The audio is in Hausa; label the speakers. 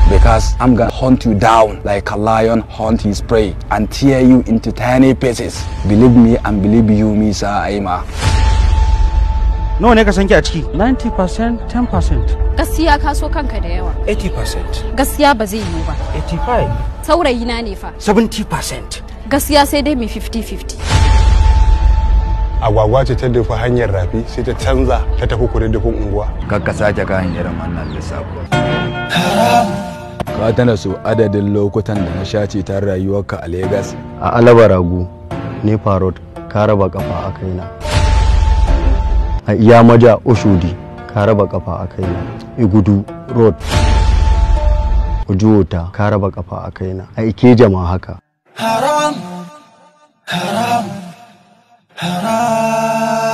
Speaker 1: because I'm gonna hunt you down like a lion hunt his prey and tear you into tiny pieces. Believe me and believe you, Misa Aima.
Speaker 2: nawa ne ka sanki a ciki
Speaker 3: 90% 10%
Speaker 4: gaskiya ka so kanka da yawa
Speaker 2: 80%
Speaker 4: gaskiya ba zai yiwu ba
Speaker 2: 85
Speaker 4: saurayi na ne fa
Speaker 2: 70%
Speaker 4: gaskiya sai dai mai 50-50
Speaker 5: agwagwa ce ta dafa hanyar rafi sai ta canza ta tafi kududdufin unguwa
Speaker 6: kakka sake kayan irin wannan lissafin
Speaker 1: Ka tana so adadin lokutan da na shace ta rayuwarka a Legas.
Speaker 7: a alaba ragu ne farot ka raba kafa a kaina a iya maja oshodi ka raba kafa a kaina igudu road ujuwota ka raba kafa a kaina a ikeja ma haka
Speaker 8: haram haram haram